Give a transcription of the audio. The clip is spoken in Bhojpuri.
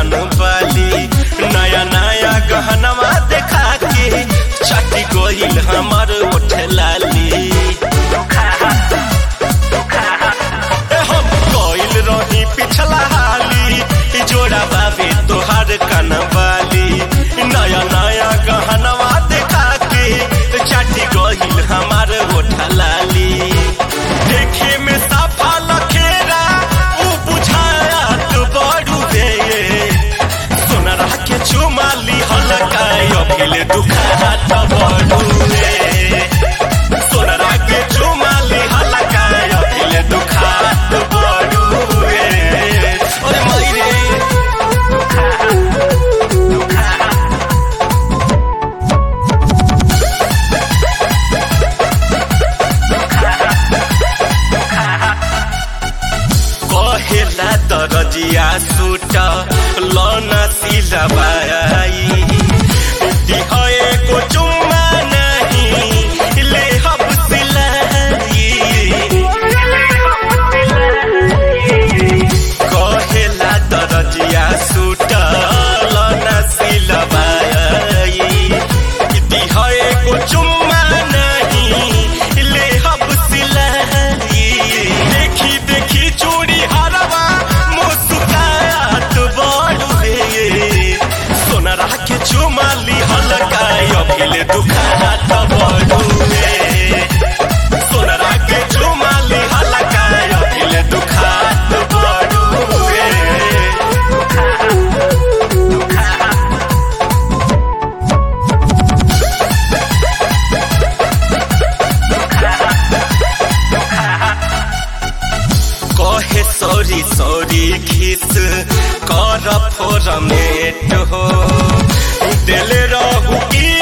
कन बाली नया नया गहनवा देखा के चटी गोइल हमर ओठ लाली ए हम कोइल रही पिछला हाली जोड़ा बाबे तोहार कन बाली नया नया गहनवा देखा के चटी गोइल हमार ओठ लाली देखे में साफा लखेरा ऊ बुझाया तो बड़ू रे सोनरा के चुमाली हलकाय अभिले दुखा तो बड़ू रे सोनरा के चुमाली हलकाय अभिले दुखा तो बड़ू रे ओरे मई रे कहेला दरजिया सूट लौना सिलवाई दिहए को चुम्मा नहीं ले हम सिलाई कहेला दरजिया सूट लौना सिलवाई दिहए को चुम्मा नहीं ले हम सिलाई देखी देखी चूड़ी हरवा मुस्कात बड़ू रे सोनरा के चुमाली हलकाय अभिले दुखात बड़ू रे सोनरा के चुमाली हलकाय अभिले दुखात बड़ू रे कहे सॉरी सॉरी खिस कर फोरमेट हो दिल रहू की